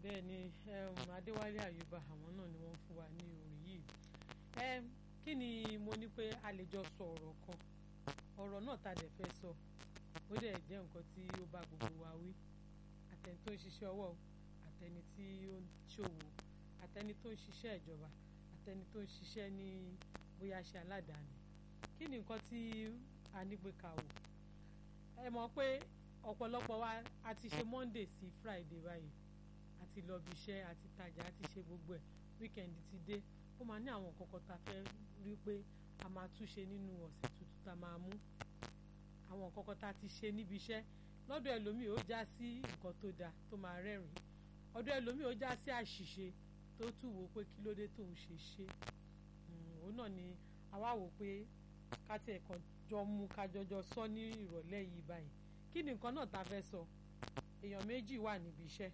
bẹ́ẹ̀ ni um, adéwálé àyùbá àwọn náà ni wọ́n fún wa ní orin yìí um, kí ni mo ní pé a lè jọ sọ ọ̀rọ̀ kan ọ̀rọ̀ náà ta dẹ̀ fẹ́ sọ ó dẹ̀ jẹ́ nǹkan tí ó bá gbogbo wa wí àtẹni tó ń ṣiṣẹ́ ọwọ́ àtẹni tí ó ń ṣòwò àtẹni tó ń ṣiṣẹ́ ìjọba àtẹni tó ń ṣiṣẹ́ ní bóyá ṣe aládàáni kí ni nǹkan tí a ní pé ká wò ẹ mọ̀ pé ọ̀pọ̀lọpọ̀ wa a ti ṣe Monday sí Friday báyìí àti lọ bí iṣẹ́ àti tajà àti ṣe gbogbo ẹ̀ weekend ti dé ó máa ní àwọn nǹkan kan tá a fẹ́ rí pé a máa túnṣe nínú ọ̀sẹ̀ tuntun tá a máa mú àwọn nǹkan kan tá a ti ṣe níbi iṣẹ́ lọ́dọ̀ ẹlòmíì ó já sí nǹkan tó dáa tó máa rẹ́rìn ọ̀dọ̀ ẹlòmíì ó já sí àṣìṣe tó tù wò pé kí ló dé tóun ṣe ṣe òun náà ni àwa wò pé ká tiẹ̀ kàn jọ mú ká jọjọ sọ ní ìrọ̀lẹ́ yìí báyìí kí ni nǹkan náà tá a fẹ́ sọ èèyàn méjì wà níbi iṣẹ́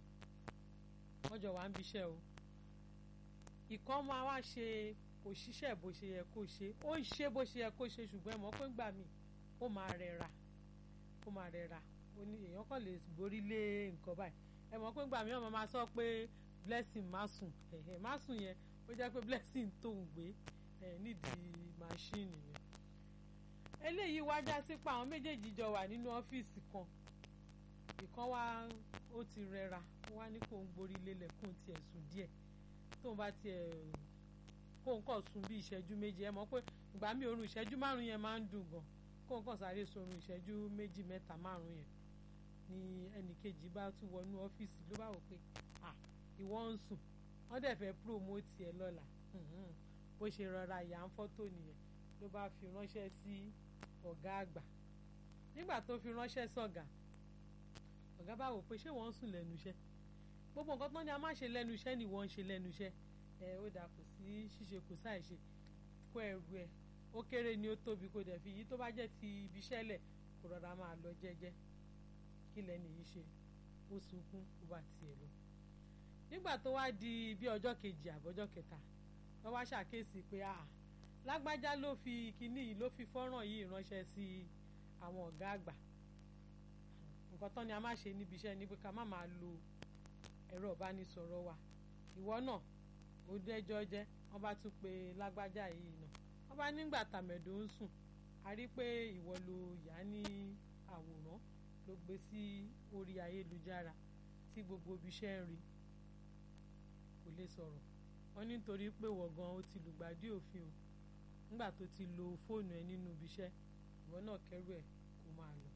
wọ́n jọ wà níbi iṣẹ́ o ìkan máa wá ṣe kò ṣiṣẹ́ bó ṣe yẹ kó ṣe ó ń ṣe bó ṣe yẹ kó ṣe ṣùgbọ́n ẹ̀mọ́ pé ń gbà mí ó máa rẹra ó máa rẹra ó ní èèyàn kàn lè borí lé nǹkan báyìí ẹ̀mọ́ pé ń gbà mí ọmọ máa sọ pé blessing má sùn ẹ̀hẹ̀ má sùn yẹn ó jẹ́ pé blessing tó ń gbé ẹ̀ nídìí máṣíìnì yẹn eléyìí wá já sí pa àwọn méjèèjì jọ wà nínú ọ́fíìsì kan ìkan wá ó ti rẹra ó wá ní kó ń gborí lélẹ̀ kó ń tiẹ̀ sùn díẹ̀ tóun bá tiẹ̀ kó ń kọ̀ sùn bí ìṣẹ́jú méjì ẹ mọ̀ pé ìgbà mi òórùn ìṣẹ́jú márùn yẹn máa ń dùn gan kó ń kọ̀ sáré sorun ìṣẹ́jú méjì mẹ́ta márùn yẹn ni ẹnìkejì bá tún wọnú ọ́fíìsì ló bá wò pé ah ìwọ ń sùn wọ́n dẹ̀ fẹ́ promote ẹ lọ́la bó ṣe rọra yà ń fọ́tò nìyẹn ló bá fi ránṣẹ́ sí ọ̀gá àgbà nígbà tó fi ránṣẹ́ sọ̀gá ọ̀gá bá wò pé ṣé wọ́n ń sùn lẹ́nu iṣẹ́ gbogbo nǹkan tán ni a máa ṣe lẹ́nu iṣẹ́ ni wọ́n ń ṣe lẹ́nu iṣẹ́ ẹ ó dà kò sí ṣíṣe kò sáì ṣe kó ẹrù ẹ ó kéré ni ó tóbi kó dẹ̀ fi yí tó bá jẹ́ ti ibi iṣẹ́ lẹ̀ kó rọra máa lọ jẹ́jẹ́ kí lẹ́nu yìí ṣe ó sunkún ó bá tiẹ̀ lọ. nígbà tó wá di bí ọjọ́ kejì àbọ̀jọ́ kẹta wọ́n wá ṣàkíyèsí pé àà lágbájá ló fi kinní yìí ló fi fọ́nrán yìí ránṣẹ́ sí àwọn ọ̀gá àgbà nǹkan tán ni a máa ṣe níbi iṣẹ́ ni pé ká má máa lo ẹ̀rọ ìbánisọ̀rọ̀ wa ìwọ náà ó dẹ́jọ́ jẹ́ wọ́n bá tún pe lágbájá yìí náà wọ́n bá nígbà tàmẹ̀dò ń sùn a rí pé ìwọ ló yà á ní àwòrán ló gbé sí orí ayélujára tí gbogbo ibi iṣẹ́ ń rí kò lè sọ̀rọ̀ wọ́n ní nítorí pé wọ̀gán ó ti lùgbàdì òfin o nígbà tó ti lo fóònù ẹ nínú ibi iṣẹ́ ìwọ náà kẹ́rù ẹ̀ kó máa lọ.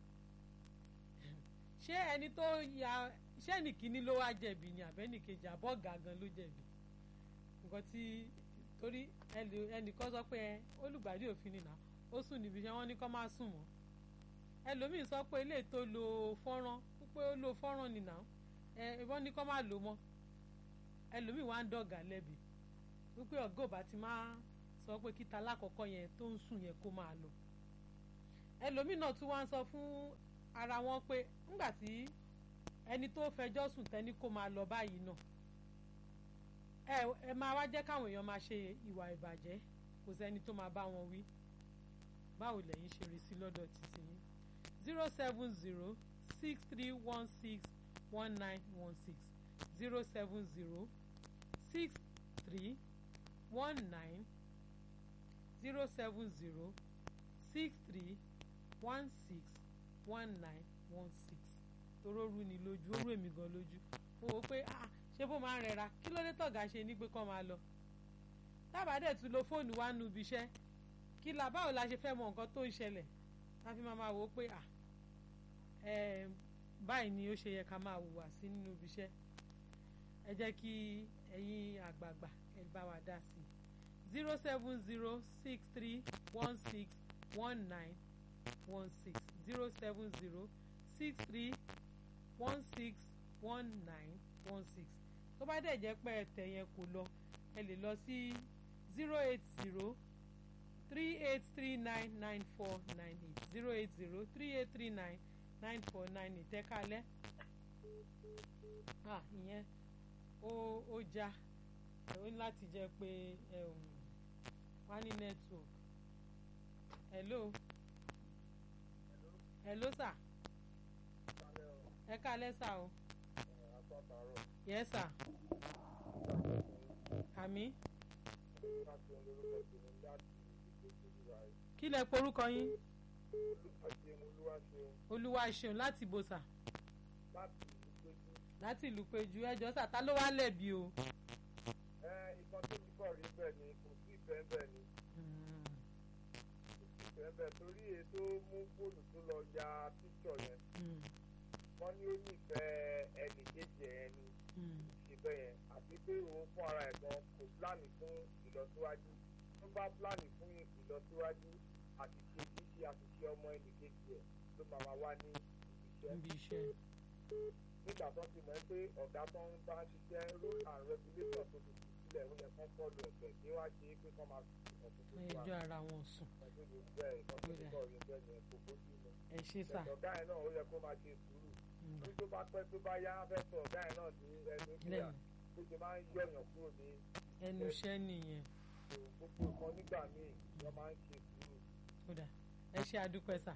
ṣé ẹni tó ya ṣé ẹnìkíní ló wá jẹ̀bi ni àbẹ́nìkejì àbọ̀ gàgán ló jẹ̀bi nǹkan tí torí ẹnìkan sọ pé olùgbàdì òfin nìyà ó sùn níbi iṣẹ́ wọn ní kó má sùn mọ́ ẹlòmíín sọ pé ilé tó lo fọ́nrán pé ó lo fọ́nrán nìyà ẹ ìbọn ní kó má lò mọ́ ẹlòmíín wá ń dọ̀gà lẹ́bi wípé ọ̀gá ò bá ti máa sọ pé kíta lákọ̀ọ́kọ́ yẹn tó ń sùn yẹn kó máa lọ ẹlòmíín náà tún wá ń sọ fún ara wọn pé ńgbà tí ẹni tó fẹjọ́ sùn tẹ́ni kó máa lọ báyìí náà ẹ ẹ máa wá jẹ́ káwọn èèyàn máa ṣe ìwà ìbàjẹ́ kò sẹ́ni tó máa bá wọn wí báwo lẹ́yìn ṣe rí sí lọ́dọ̀ títí yín zero seven zero six three one six one nine one six zero seven zero six three one nine zero seven zero six three one six one nine one six toró rú ni lójú ó rú èmi gan lójú mo wò pé ah ṣé bó máa ń rẹra kí ló dé tọ̀gá ṣe ní pé kọ́ máa lọ tábà dẹ̀ tún lo fóònù wa nu ibi iṣẹ́ kí la báwo la ṣe fẹ́ mọ nǹkan tó ń ṣẹlẹ̀ la fi máa máa wò ó pé ah ẹ báyìí ni ó ṣe yẹ ká máa hùwà sí nínú ibi iṣẹ́ ẹ jẹ́ kí ẹ̀yin àgbààgbà ẹ bá wa dá sí i zero seven zero six three one six one nine one six zero seven zero six three one six one nine one six tó bá dẹ̀ jẹ́ pé ẹ̀tẹ̀ yẹn kò lọ ẹ lè lọ sí zero eight zero three eight three nine nine four nine eight zero eight zero three eight three nine nine four nine eight ẹ kálẹ́ ah ìyẹn ó ó já ó ní láti jẹ́ pé wọ́n á ní network hello hello sir ẹ kálẹ́ sà o látàárọ̀. yes sir àmì láti ohun lórúkọ tèmi láti ìgbésí ìwà rẹ̀. kí lẹ porúkọ yín àti ẹmu olúwa ṣeun olúwa ṣeun láti bòsà láti ìgbésí. láti ìlú péjú ẹjọ́ sà ta ló wá lẹ̀bi o. ẹ ìkan tó ti kọ̀ rí bẹ́ẹ̀ ni kò sí ìfẹ́ bẹ́ẹ̀ ni Mm, kò sí ìfẹ́ bẹ́ẹ̀ torí ètò mú fóònù tó lọ ya píṣọ̀ yẹn mm, wọ́n ní ó nífẹ̀ẹ́ ẹnì kejì ẹ̀ ni mm, ṣe bẹ́ẹ̀ yẹn àti pé òun fún ara ẹ̀ gan kò pláàni fún ìlọsíwájú tó bá pláàni fún ìlọsíwájú àṣìṣe ṣíṣe àṣìṣe ọmọ ẹnì kejì ẹ̀ ló máa wá wá ní ibi níbi iṣẹ́ iṣẹ́ nígbà tó ti mọ̀ ẹ́ pé ọ̀gá tó ń bá ṣiṣẹ́ rule and regulation tó ti fi sílẹ̀ ó yẹ kán fọ́ọ̀lù ẹ̀fẹ̀ kí wá ṣe é pé kán máa fi ọ̀tún tó wà ẹjọ́ ara wọn sùn ẹgbẹ́ mi bẹ́ẹ̀ ìkan tó ti kọ̀ rí bẹ́ẹ̀ yẹn kò bójú mu ẹ ṣe sà ọ̀gá yẹn náà ó yẹ kó máa ṣe sùúrù Mm, ní tó bá pẹ́ tó bá yá fẹ́ sọ ọ̀gá yẹn náà ní ẹnu kíá lẹ́nu bó ṣe máa ń yọ̀yàn kúrò ní ẹnu iṣẹ́ nìyẹn ìṣòro gbogbo nǹkan nígbà míì wọ́n máa ń ṣe sùúrù kódà ẹ ṣe àdúpẹ́ sà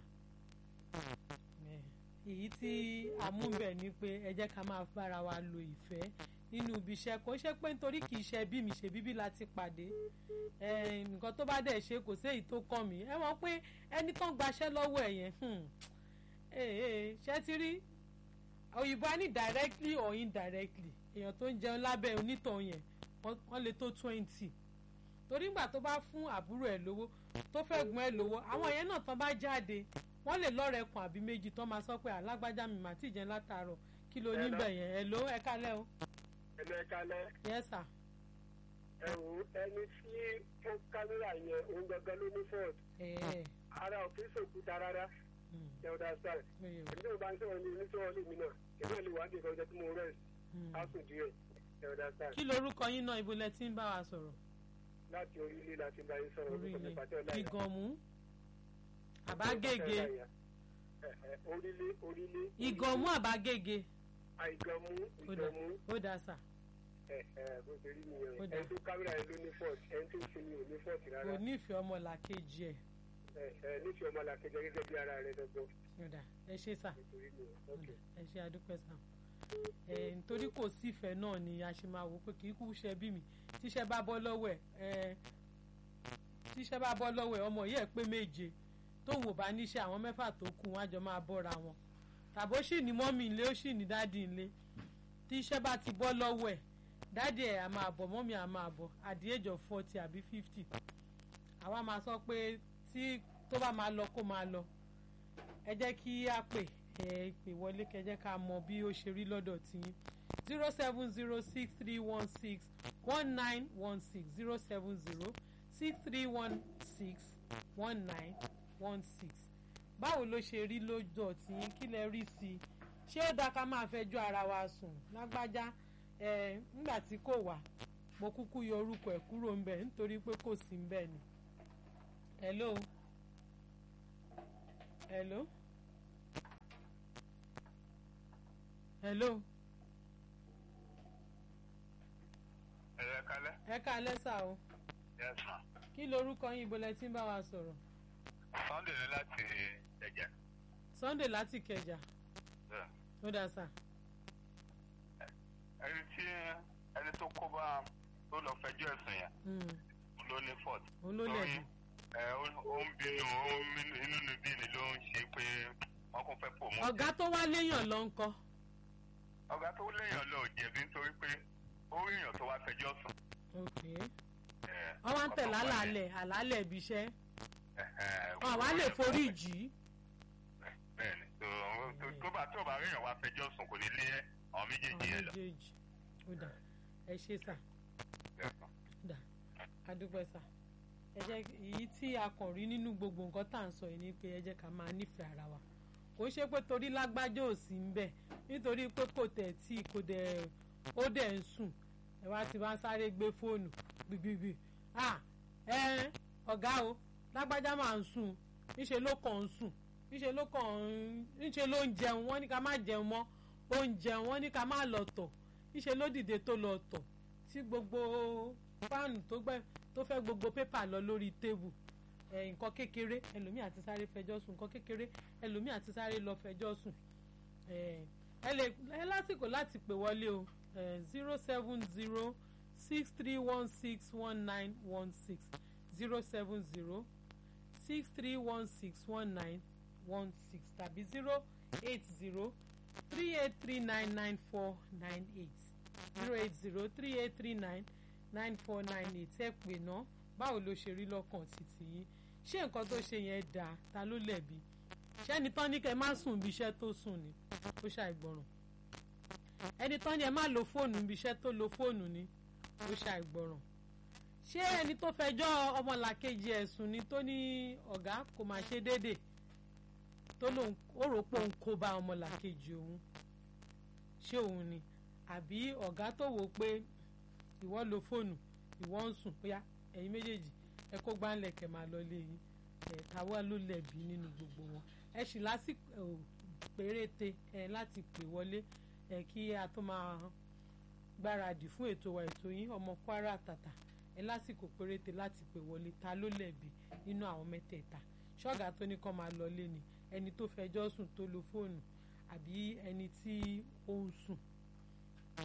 Ẹ, èyí tí àmúbẹ̀ ni pé ẹ jẹ́ ká máa bára wa lo ìfẹ́ nínú ibi iṣẹ́ kò ṣe pé nítorí kì í ṣe bí mi ṣe bíbí láti pàdé ẹ, nǹkan tó bá dẹ̀ ṣe kò sí èyí tó kàn mí ẹ mọ̀ pé ẹni tó ń gbaṣẹ́ lọ́wọ́ ẹ̀ yẹn hmm, eh, eh, ṣé ti rí òyìnbó á ní directly or indirectly èèyàn tó ń jẹun lábẹ́ onítàn yẹn wọ́n wọ́n lè tó twenty torí ìgbà tó bá fún àbúrò ẹ̀ lówó tó fẹ́ gun ẹ̀ lówó àwọn yẹn náà tán bá jáde wọ́n lè lọ́rẹ̀ẹ́ kan àbí méjì tán máa sọ pé alágbájá mi mà tí ì jẹun látàárọ̀ kí ló ní bẹ̀ yẹn ẹ̀ ló ẹ̀ kálẹ̀ o ẹnu ẹ kalẹ̀ yes sir ẹ wò ó ẹni tí ó kámẹ́rà yẹn òun gangan ló ní fọ́ọ̀d ẹ̀ ara ò kí ń sòkúta rárá mm, ẹ ọ̀dà sáà oye o, èmi tí mo bá ń sọ̀rọ̀ ní oníṣòwò lèmi náà èmi náà lè wá dé ìkọjá tí mo rẹ̀ mm. á sùn díẹ̀ ẹ ọ̀dà sáà kí lorúkọ yín náà ibo lẹ ti ń bá wa sọ̀rọ̀ láti orílẹ̀ láti bá yín sọ̀rọ̀ orúkọ mi orílẹ̀ pàtẹ́ ọ̀la ìgànmú àbágége orílẹ̀ orílẹ̀ ìgànmú àbágége àìgànmú ó dà ìgànmú ó dà sà ẹ ẹ bó ṣe rí nìyẹn Ó dà. ẹni tó kámẹ́rà yẹn ló ní fọ́ọ̀t ẹni tó ṣe ni ò ní fọ́ọ̀t kò rárá nífẹ̀ẹ́ ọmọ làkejì ẹ̀ ẹ ẹ nífẹ̀ẹ́ ọmọ làkẹjọ gẹ́gẹ́ bí ara rẹ dọ́gbọ́n ó dà ẹ ṣe sà nítorí nìyẹn ó ok dà ẹ ṣe àdúpẹ́ sà ẹ̀ nítorí kò sífẹ̀ẹ́ náà ni a ṣe máa wò pé kì í kú ṣe bí mi tíṣẹ́ bá bọ́ lọ́wọ́ ẹ̀ ẹ̀ tíṣẹ́ bá bọ́ lọ́wọ́ ẹ̀ ọmọ yìí ẹ̀ pé méje tóun ò bá níṣẹ́ àwọn mẹ́fà tó kù wọn á jọ máa bọ́ra wọn tàbó sì ní mọ́mì ńlé ó sì ní dádì ńlé tíṣẹ́ bá ti bọ́ lọ́wọ́ ẹ̀ dádì ẹ̀ á máa bọ̀ mọ́mì á máa bọ̀ at the age of forty àbí fifty àwa máa sọ pé tí tó bá máa lọ kó máa lọ ẹ jẹ́ kí á pè ẹ pè wọlé kẹ́ jẹ́ ká mọ bí ó ṣe rí lọ́dọ̀ tiyín zero seven zero six three one six one nine one six zero seven zero six three one six one nine one six báwo ló ṣe rí lọ́dọ̀ tiyín kí lẹ rí sí i ṣé ó dáa ká máa fẹjọ́ ara wa sùn lágbájá ẹ nígbà tí kò wá mo kúkú yọ orúkọ ẹ̀ kúrò ń bẹ̀ nítorí pé kò sí ń bẹ̀ ni hello hello hello ẹ̀rẹ́ kalẹ́ ẹ káalẹ́ sà o yes ma kí lorúkọ yín ibo lẹ ti ń bá wa sọ̀rọ̀ sunday ní láti ẹ̀jẹ̀ sunday láti kẹjà ó dà sà ẹni tí ẹni tó kó bá tó lọ fẹjọ́ ẹ̀sùn yẹn Mm, ló ní fọ́ọ̀t òun ló lẹ̀bi ẹ ó ó ń bínú ó ń bínú inú níbí ni ló ń ṣe pé wọ́n kún fẹ́ pò mọ́. ọ̀gá tó wá léèyàn lọ ń kọ́ ọ̀gá tó léèyàn lọ ò jẹ̀bi nítorí pé ó rí èèyàn tó wá fẹjọ́ sùn. ok ẹ, wọ́n wá ń tẹ̀ ọ̀tọ̀ pa lálàálẹ̀ àlàálẹ̀ ibi iṣẹ́ ẹ̀, ẹ̀, wọn àwa lè forí jì í bẹ́ẹ̀ni tó tó- tó bá tó bá rí èèyàn wá fẹjọ́ sùn kò ní lé àwọn méjèèjì àwọn yẹn lọ. méjèèjì ó dà ẹ ṣe sà dà adúpẹ́ sà ẹ jẹ́ èyí tí a kàn rí nínú gbogbo nǹkan tá à ń sọ yìí ni pé ẹ jẹ́ ká máa nífẹ̀ẹ́ ara wa kò ṣe pé torí lágbájá ò sí ń bẹ̀ nítorí pé kò tẹ̀ tí kò dẹ̀ ó dẹ̀ ń sùn ẹ wá ti bá ń sáré gbé fóònù gbìgbìgbì ah ẹ ọ̀gá o lágbájá máa ń sùn níṣẹ́ ló kàn ń sùn níṣẹ́ ló kàn ń níṣẹ́ ló ń jẹun wọ́n ní ká má jẹun mọ́ ó ń jẹun wọ́n ní ká má lọ tọ̀ níṣẹ́ ló dìde tó lọ tọ̀ tí gbogbo fáànù tó gbẹ tó fẹ́ gbogbo pépà lọ lórí tébù ẹ nǹkan kékeré ẹlòmíì àti sáré fẹjọ́ sùn nǹkan kékeré ẹlòmíì àti sáré lọ fẹjọ́ sùn ẹ ẹ lè ẹ lásìkò láti pè wọlé o zero seven zero six three one six one nine one six zero seven zero six three one six one nine one six tàbí zero eight zero three eight three nine nine four nine eight zero eight zero three eight three nine nine four nine eight ẹ pè ná báwo ló ṣe rí lọ́kàn títí yín ṣé nǹkan tó ṣe yẹn dáa ta ló lẹ̀bi ṣẹ́ni tán ní kẹ́ má sùn bí iṣẹ́ tó sùn ni ó ṣàìgbọràn ẹni tán ní ẹ má lo fóònù bí iṣẹ́ tó lo fóònù ni ó ṣàìgbọràn ṣé ẹni tó fẹjọ́ ọmọlàkejì ẹ̀sùn ni tó ní ọ̀gá kò máa ṣe déédéé tó lóun ó rò pé òun kó bá ọmọlàkejì òun ṣé òun ni àbí ọ̀gá tó wò ó pé ìwọ lo fóònù ìwọ ń sùn bóyá ẹ̀yin méjèèjì ẹ kó gbáǹlẹ̀ kẹ̀ máa lọ lé yín ẹ̀ táwa ló lẹ̀bi nínú gbogbo wọn ẹ sì lásìkò péréte ẹ láti pè wọlé ẹ kí a tó máa gbáradì fún ètò wa ètò yín ọmọ Kwara Tàtà ẹ lásìkò péréte láti pè wọlé ta ló lẹ̀bi nínú àwọn mẹ́tẹ̀ẹ̀ta ṣọ́gà tó ní kán máa lọ lé ni ẹni tó fẹjọ́ sùn tó lo fóònù àbí ẹni tí ó ń sùn